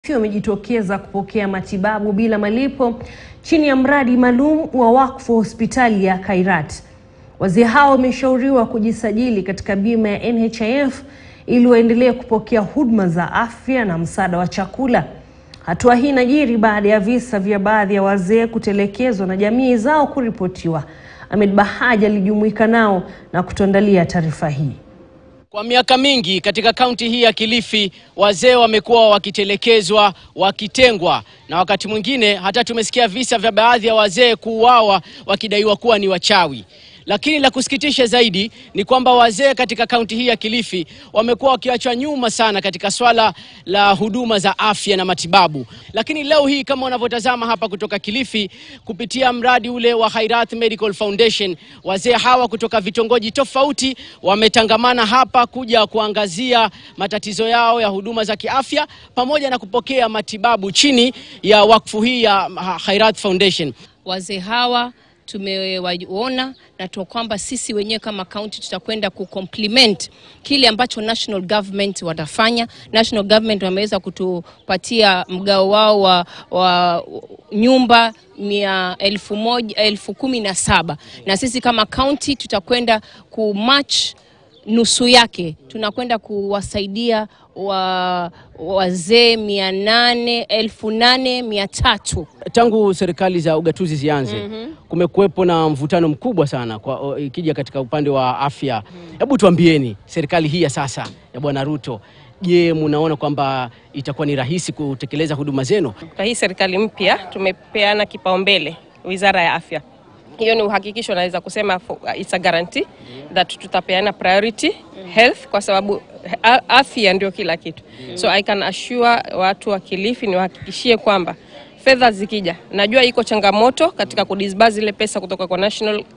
wamejitokeza kupokea matibabu bila malipo chini ya mradi maalum wa wakfu hospitali ya Khairat. Wazee hao wameshauriwa kujisajili katika bima ya NHIF ili waendelee kupokea huduma za afya na msaada wa chakula. Hatua hii inajiri baada ya visa vya baadhi ya wazee kutelekezwa na jamii zao kuripotiwa. Ahmed Bahaji alijumuika nao na kutuandalia taarifa hii. Kwa miaka mingi katika kaunti hii ya Kilifi wazee wamekuwa wakitelekezwa, wakitengwa na wakati mwingine hata tumesikia visa vya baadhi ya wazee kuuawa wakidaiwa kuwa ni wachawi. Lakini la kusikitisha zaidi ni kwamba wazee katika kaunti hii ya Kilifi wamekuwa wakiachwa nyuma sana katika swala la huduma za afya na matibabu. Lakini leo hii kama unavyotazama hapa kutoka Kilifi, kupitia mradi ule wa Khairat Medical Foundation, wazee hawa kutoka vitongoji tofauti wametangamana hapa kuja kuangazia matatizo yao ya huduma za kiafya pamoja na kupokea matibabu chini ya wakfu hii ya Khairat Foundation. Wazee hawa tumewaona na tu kwamba sisi wenyewe kama kaunti tutakwenda kucomplement kile ambacho national government watafanya. National government wameweza kutupatia mgao wao wa, wa nyumba mia elfu moja, elfu kumi na saba na sisi kama kaunti tutakwenda kumatch nusu yake, tunakwenda kuwasaidia wa wazee mia nane elfu nane mia tatu. Tangu serikali za ugatuzi zianze mm -hmm. kumekuwepo na mvutano mkubwa sana kwa ikija katika upande wa afya. Hebu tuambieni, serikali hii ya sasa ya Bwana Ruto, je, munaona kwamba itakuwa ni rahisi kutekeleza huduma zenu? Kwa hii serikali mpya tumepeana kipaumbele wizara ya afya hiyo ni uhakikisho, naweza kusema it's a guarantee that tutapeana priority health, kwa sababu afya ndio kila kitu. So I can assure watu wa Kilifi, niwahakikishie kwamba fedha zikija, najua iko changamoto katika kudisburse zile pesa kutoka kwa national uh,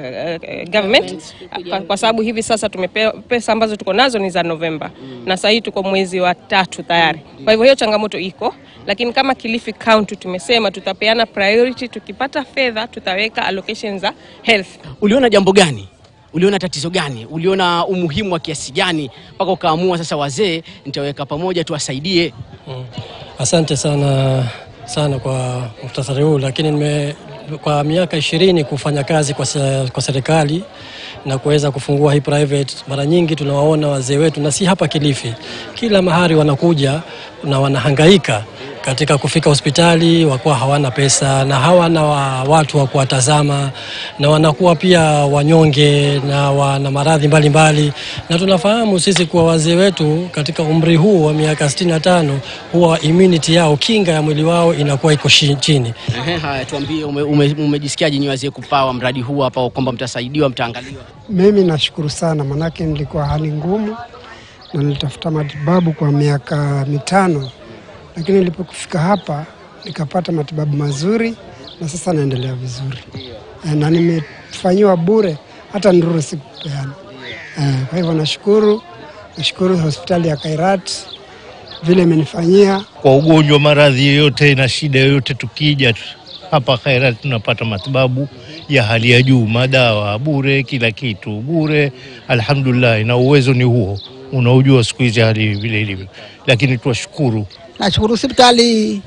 uh, government kwa, kwa sababu hivi sasa tumepewa pesa ambazo tuko nazo ni za Novemba mm. na sasa hii tuko mwezi wa tatu tayari. Kwa hivyo hiyo changamoto iko, lakini kama Kilifi County tumesema tutapeana priority, tukipata fedha tutaweka allocation za health. Uliona jambo gani? Uliona tatizo gani? Uliona umuhimu wa kiasi gani mpaka ukaamua sasa, wazee nitaweka pamoja tuwasaidie? Mm. Asante sana sana kwa muhtasari huu, lakini nime kwa miaka ishirini kufanya kazi kwa, se, kwa serikali na kuweza kufungua hii private, mara nyingi tunawaona wazee wetu, na si hapa Kilifi, kila mahali wanakuja na wanahangaika katika kufika hospitali, wakuwa hawana pesa na hawana wa watu wa kuwatazama, na wanakuwa pia wanyonge na wana maradhi mbalimbali, na tunafahamu sisi kuwa wazee wetu katika umri huu wa miaka 65 huwa immunity yao, kinga ya mwili wao inakuwa iko chini. Ehe, haya tuambie, umejisikiaje ume, ume wazee kupawa mradi huu hapa kwamba mtasaidiwa, mtaangaliwa? Mimi nashukuru sana, manake nilikuwa hali ngumu na nilitafuta matibabu kwa miaka mitano lakini nilipofika hapa nikapata matibabu mazuri na sasa naendelea vizuri e, na nimefanyiwa bure, hata nduru sikupeana e, kwa hivyo nashukuru, nashukuru hospitali ya Khairat vile imenifanyia. Kwa ugonjwa, maradhi yoyote na shida yoyote, tukija hapa Khairat tunapata matibabu ya hali ya juu, madawa bure, kila kitu bure, alhamdulillah. Na uwezo ni huo, unaujua siku hizi hali vile ilivyo, lakini tuwashukuru Nashukuru hospitali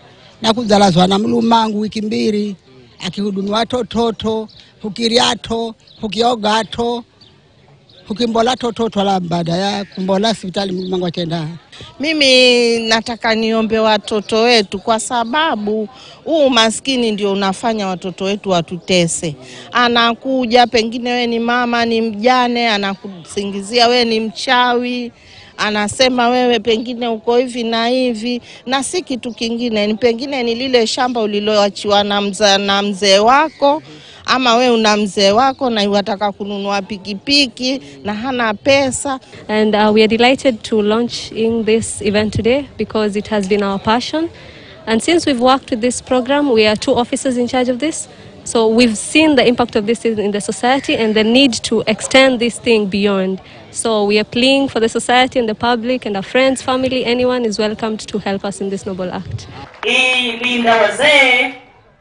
na kuzalazwa na mlumangu wiki mbili akihudumiwa tototo hukiriato hukiogato hukimbola tototo la baada ya kumbola hospitali mlumangu akenda. Mimi nataka niombe watoto wetu, kwa sababu huu maskini ndio unafanya watoto wetu watutese. Anakuja pengine we ni mama, ni mjane, anakusingizia we ni mchawi anasema wewe pengine uko hivi na hivi, na si kitu kingine, ni pengine ni lile shamba uliloachiwa na mzee na mzee wako, ama we una mzee wako na wataka kununua pikipiki na hana pesa. And uh, we are delighted to launch in this event today because it has been our passion. And since we've worked with this program, we are two officers in charge of this. So we've seen the impact of this in the society and the need to extend this thing beyond. So we are pleading for the society and the public and our friends, family, anyone is welcomed to help us in this noble act. Hii linda wazee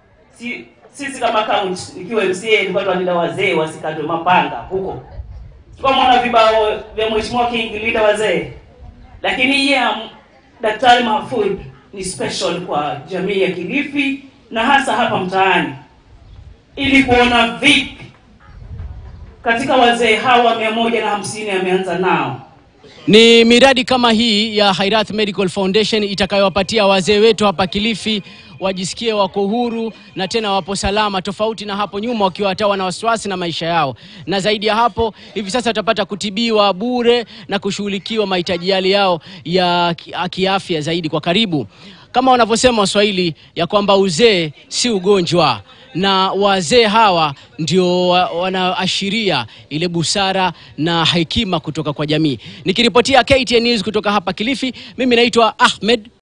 si, sisi kama kaunti nikiwa MCA nilikuwa tunalinda wazee wasikatwe mapanga huko. Tukamwona vibao vya mheshimiwa King linda wazee, lakini yeye Daktari Mahfoud ni special kwa jamii ya Kilifi na hasa hapa mtaani, ili kuona vipi katika wazee hawa mia moja na hamsini ameanza nao Ni miradi kama hii ya Khairat Medical Foundation itakayowapatia wazee wetu hapa Kilifi wajisikie wako huru na tena wapo salama, tofauti na hapo nyuma wakiwa hata wana wasiwasi na maisha yao. Na zaidi ya hapo, hivi sasa watapata kutibiwa bure na kushughulikiwa mahitaji yale yao ya ki- kiafya zaidi kwa karibu, kama wanavyosema Waswahili ya kwamba uzee si ugonjwa na wazee hawa ndio wa- wanaashiria ile busara na hekima kutoka kwa jamii. Nikiripotia KTN News kutoka hapa Kilifi, mimi naitwa Ahmed